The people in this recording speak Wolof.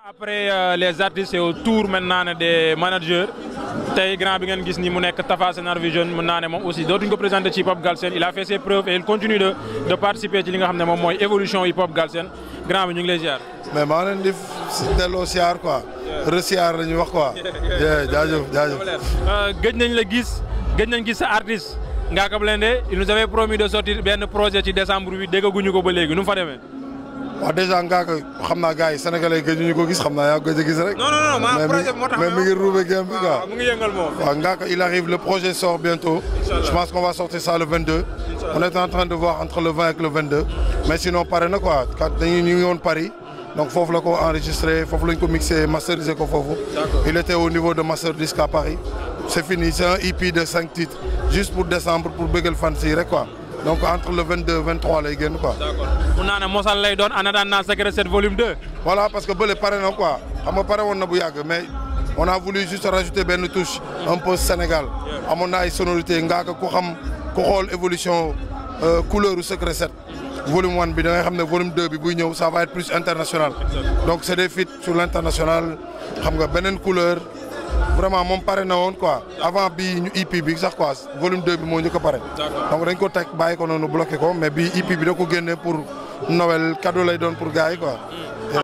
après euh, les artistes c'est au tour maintenant ne des managers tey grand bi ngeen gis ni mu nekk Tafa Senar Vision mën naa ne moom aussi dootuñ ko présenté ci hip hop Galsen il a fait ses preuves et il continue de de participer ci li nga xam ne moom mooy évolution hip hop Galsen grand bi ñu ngi lay ziar. mais maa leen di delloo siyaar quoi resiyaar la ñuy wax quoi. jaajëf jaajëf. gëj nañ la gis gëj nañ gis sa artiste Ngaaka Blindé il nous avait promis de sortir benn projet ci décembre bi déggaguñu ko ba léegi nu mu fa demee. waaw dèjà Ngaaka xam naa gars yi sénégalais gëj ñu ko gis xam naa yaa gëj a gis rek. non non non maa mais projet moo tax mais mi ngi roubé game bi quoi. mu ngi yëngal moom. waaw Ngaaka il arrive le projet sort bientôt. je pense qu'on va sortir ça le 22. on est en train de voir entre le 20 et le 22. mais sinon pare na quoi kat dañuy ñu ngi woon Paris. donc foofu la ko enregistré foofu lañ ko mixé masterisé ko foofu. il était au niveau de Master Disc à Paris. c'est fini c'est un EP de cinq titres juste pour décembre pour bëggal fan si rek quoi donc entre le 22 23 lay génn quoi. d'accord mun naa ne mosal lay doon en attendant Secret 7 volume 2. voilà parce que bële pare na quoi xam nga pare woon na bu yàgg mais on a voulu juste rajouter benn touche un peu Sénégal amoon na ay sonorités Ngaaka ku xam ku xool évolution couleur u Secret 7 volume 1 bi da ngay xam ne volume 2 bi buy ñëw ça va être plus international donc c'est des feats sur l'international xam nga beneen couleur vraiment moom pare na woon quoi avant bii ñu EP bi sax quoi volume 2 bi moo ñu ko pare donc dañ ko teg bàyyi ko noonu bloqué ko mais bii EP bi da ko génne pour Noël cadeau lay doon pour gars yi quoi